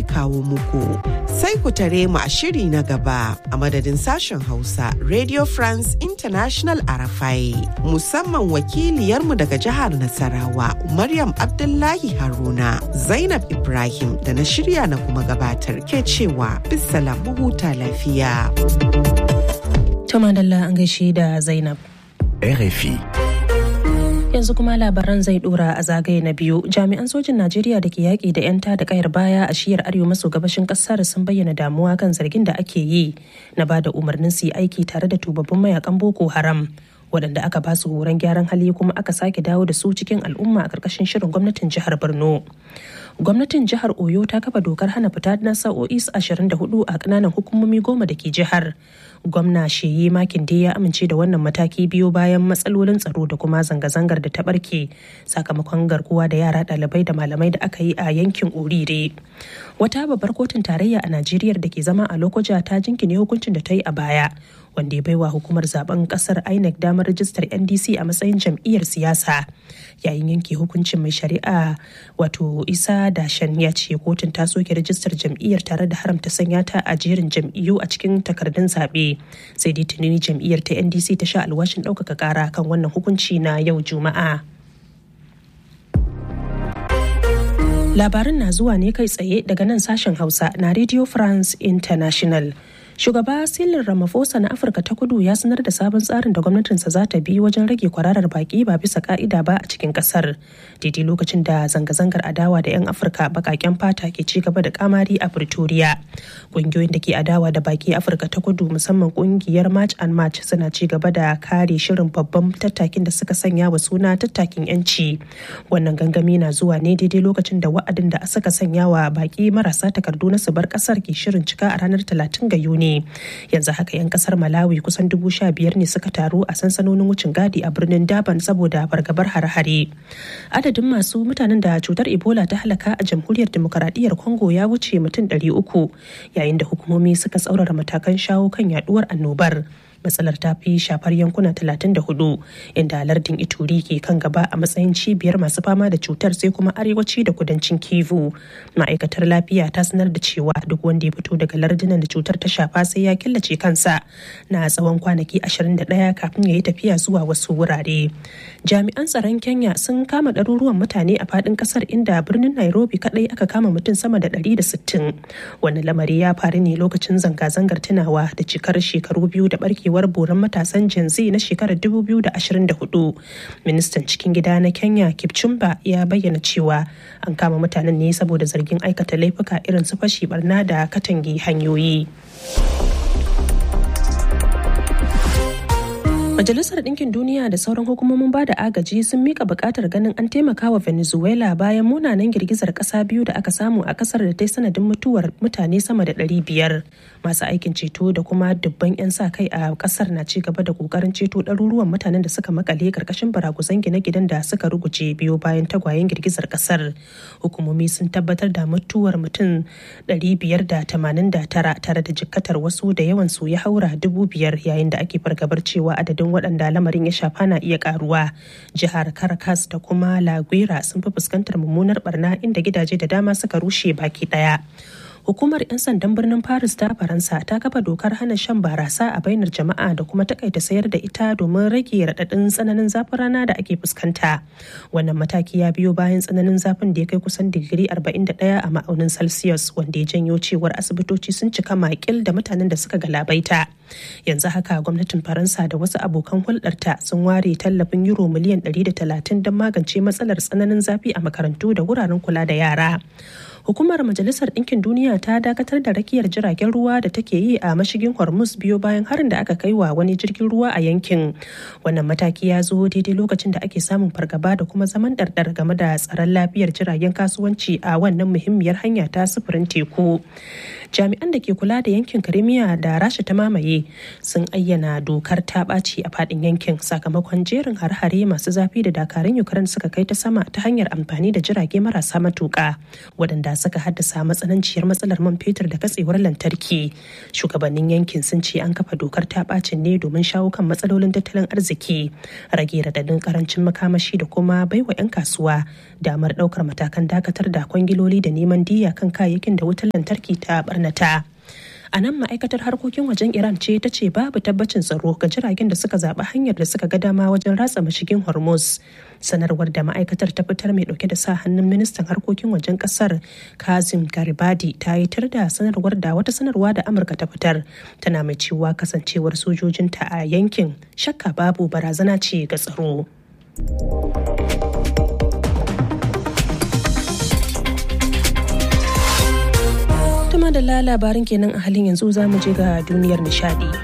kawo muku. Sai ku tare mu a shiri na gaba a madadin sashen Hausa Radio France International Arafai musamman wakiliyarmu daga jihar Nasarawa Maryam Abdullahi Haruna Zainab Ibrahim da na shirya na kuma gabatar ke cewa bisalam huta lafiya. Tuma Dalla an gaishe da Zainab. RFI. yanzu kuma labaran zai dora a zagaye na biyu jami'an sojin najeriya da ke yaƙi da 'yan da kayar baya a shiyar arewa maso gabashin ƙasar sun bayyana damuwa kan zargin da ake yi na ba da umarnin su yi aiki tare da tubabbin mayakan boko haram waɗanda aka ba su horon gyaran hali kuma aka sake dawo da su cikin al'umma a ƙarƙashin shirin gwamnatin jihar borno gwamnatin jihar oyo ta kafa dokar hana fita na sa'o'i 24 a ƙananan hukumomi goma da ke jihar gwamna sheyi makin dai ya amince da wannan mataki biyo bayan matsalolin tsaro da kuma zanga-zangar da ta barke sakamakon garkuwa da yara ɗalibai da malamai da aka yi a yankin orire wata babbar kotun tarayya a najeriya da ke zama a lokoja ta jinkine hukuncin da ta yi a baya wanda ya baiwa hukumar zaben kasar inec damar rajistar ndc a matsayin jam'iyyar siyasa yayin yanke hukuncin mai shari'a wato isa dashen ya ce kotun ta soke rajistar jam'iyyar tare da haramta sanya ta a jerin jam'iyyu a cikin takardun zaɓe sai dai tunani jam'iyyar ta ndc ta sha alwashin ɗaukaka ƙara kan wannan hukunci na yau juma'a labarin na zuwa ne kai tsaye daga nan sashen hausa na radio france international Shugaba Cyril Ramaphosa na Afirka ta Kudu ya sanar da sabon tsarin da gwamnatinsa za ta bi wajen rage kwararar baki ba bisa ka'ida ba a cikin kasar. Daidai lokacin da zanga-zangar adawa da 'yan Afirka bakaken fata ke ci gaba da kamari a Pretoria. Ƙungiyoyin da ke adawa da baki Afirka ta Kudu musamman ƙungiyar March and March suna ci gaba da kare shirin babban tattakin da suka sanya wa suna tattakin 'yanci. Wannan gangami na zuwa ne daidai lokacin da wa'adin da suka sanya wa baki marasa takardu na su bar kasar ke shirin cika a ranar 30 ga Yuni. ne yanzu haka 'yan kasar malawi kusan dubu sha biyar ne suka taru a sansanonin wucin gadi a birnin daban saboda fargabar hare-hare adadin masu mutanen da cutar ebola ta halaka a jamhuriyar demokaradiyyar congo ya wuce mutum 300 yayin da hukumomi suka tsaurara matakan shawo kan yaduwar annobar matsalar ta fi shafar yankuna 34 inda lardin ituri ke kan gaba a matsayin cibiyar masu fama da cutar sai kuma arewaci da kudancin kivu ma'aikatar lafiya ta sanar da cewa duk wanda ya fito daga lardunan da cutar ta shafa sai ya killace kansa na tsawon kwanaki 21 kafin ya yi tafiya zuwa wasu wurare jami'an tsaron kenya sun kama ɗaruruwan mutane a faɗin ƙasar inda birnin nairobi kaɗai aka kama mutum sama da 160 wannan lamari ya faru ne lokacin zanga-zangar tunawa da cikar shekaru biyu da barkewa barkewar boran matasan Gen Z na shekarar 2024. Ministan cikin gida na Kenya Kipchumba ya bayyana cewa an kama mutanen ne saboda zargin aikata laifuka irin su fashi barna da katangi hanyoyi. Majalisar Ɗinkin Duniya da sauran hukumomin ba da agaji sun mika buƙatar ganin an taimaka wa Venezuela bayan munanan girgizar ƙasa biyu da aka samu a ƙasar da ta yi sanadin mutuwar mutane sama da ɗari biyar. Masu aikin ceto da kuma dubban 'yan sa kai a ƙasar na ci gaba da ƙoƙarin ceto ɗaruruwan mutanen da suka makale ƙarƙashin baraguzan gine-ginen da suka ruguje biyu bayan tagwayen girgizar ƙasar. Hukumomi sun tabbatar da mutuwar mutum 589 tare da jikkatar wasu da yawan su ya haura dubu biyar yayin da ake fargabar cewa adadin adadin waɗanda lamarin ya shafa na iya karuwa jihar caracas da kuma la sun fi fuskantar mummunar barna inda gidaje da dama suka rushe baki ɗaya hukumar 'yan sandan birnin paris ta faransa ta kafa dokar hana shan barasa a bainar jama'a da kuma takaita sayar da ita domin rage raɗaɗin tsananin zafin rana da ake fuskanta wannan mataki ya biyo bayan tsananin zafin da ya kai kusan digiri 41 a ma'aunin celsius wanda ya janyo cewar asibitoci sun cika makil da mutanen da suka galabaita yanzu haka gwamnatin faransa da wasu abokan hulɗarta sun ware tallafin euro miliyan 130 don magance matsalar tsananin zafi a makarantu da wuraren kula da yara hukumar majalisar ɗinkin duniya ta dakatar da rakiyar jiragen ruwa da take yi a mashigin hormuz biyo bayan harin da aka kai wa wani jirgin ruwa a yankin wannan mataki ya zo daidai lokacin da ake samun fargaba da kuma zaman ɗarɗar game da tsaron lafiyar jiragen kasuwanci a wannan muhimmiyar hanya ta sufurin teku jami'an da ke kula da yankin Crimea da Rasha ta mamaye sun ayyana dokar ta ɓaci a faɗin yankin sakamakon jerin har-hare masu zafi da dakarun Ukraine suka kai ta sama ta hanyar amfani da jirage marasa matuƙa waɗanda suka haddasa matsananciyar matsalar man fetur da katsewar lantarki. Shugabannin yankin sun ce an kafa dokar ta ɓacin ne domin shawo kan matsalolin tattalin arziki, rage radadin karancin makamashi da kuma baiwa 'yan kasuwa damar ɗaukar matakan dakatar da kwangiloli da neman diya kan kayayyakin da wutar lantarki ta barnata. a nan ma'aikatar harkokin wajen iran ce ta ce babu tabbacin tsaro ga jiragen da suka zaɓi hanyar da suka ga dama wajen ratsa mashigin hormuz sanarwar da ma'aikatar ta fitar mai ɗauke da sa hannun ministan harkokin wajen ƙasar kazim garibadi ta yi tar da sanarwar da wata sanarwa da amurka ta fitar tana mai cewa kasancewar sojojinta a yankin shakka babu barazana ce ga tsaro. Tuma da labarin kenan a halin yanzu za mu je ga duniyar nishadi.